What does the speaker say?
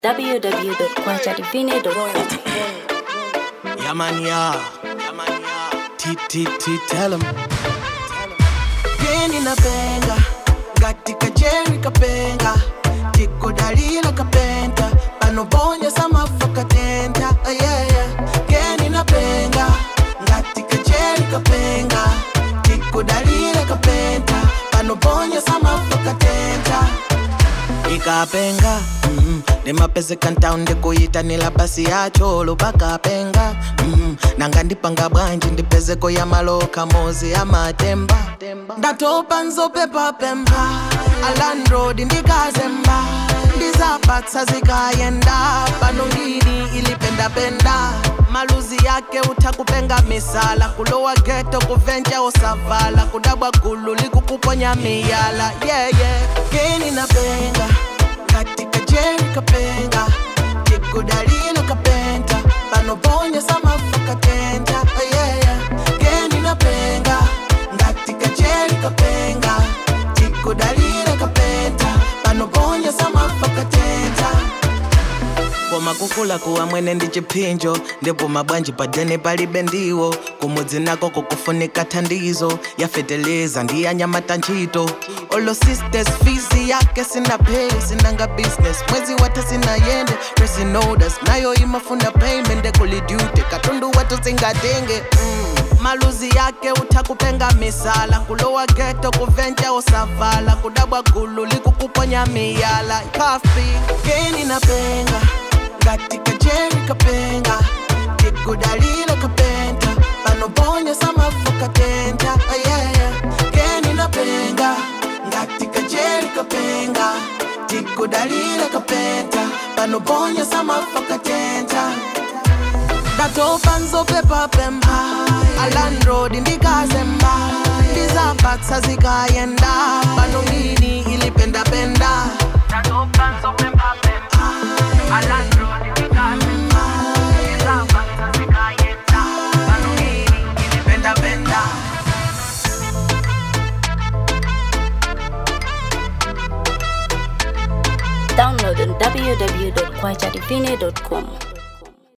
www.quanchadivine.com. Yeah, man, yeah. Yeah, man, yeah. T, T, T, tell him. Geni na penga, gati kajeri kapenga, tiko dalila kapenta, pano bonya sama fakatenta, ah, yeah, yeah. Geni na penga, gati kajeri kapenga, tiko dalila kapenta, pano bonya sama fakatenta. ikapenga mm, ndimapezeka ntawu ndikuyitanira basi yacho lupakapenga mm, nanga ndipanga bwanji ndipezeko ya maloka mozi ya matemba ndatopa nzopepa pemba alandroad ndikazemba ndizapatsa zikayenda pano ngini ilipendapenda maluzi yake utakupenga misala kulowa geto kuvenja osavala kudabwa gulu likukuponya miyala yeah, yeah. geni napenga katika jeri kapenga tikudalila kapenta panoponya samafakatenta oh, yeah, yeah. geni napenga ngatika jeri kapenga tikudalila kapenta panoponya samafakatenta koma kukula kuwa mwene ndi chiphinjo ndipo mabwanji padene palibe ndiwo kumudzi nako kukufunika thandizo yafeteleza ndiyanyamata ntchito olo sisters fizi yake sinapei sinanga business mwezi wata sinayende pressing orders nayo imafuna payment ekulidyute katundu watu singatenge mm. maluzi yake utakupenga misala kulowa geto kuvenja osavala kudabwa gulu likukuponya miyala kafi geni napenga ngatika jeri kapenga tikudalila kapenta panoponya samafakatenta oh, yeah, yeah. geni napenga ngatika jeri kapenga tikudalila kapenta panoponya samafakatenta ndatopa nzopepa pemba alandroad ndikazemba ndizapatsa zikayenda pano ngini ilipendapenda ndatopa nzopepa pemba alandroad ndikazemba ndizapatsa zikayenda pano ngini ilipendapenda Download on www.quanchadivine.com.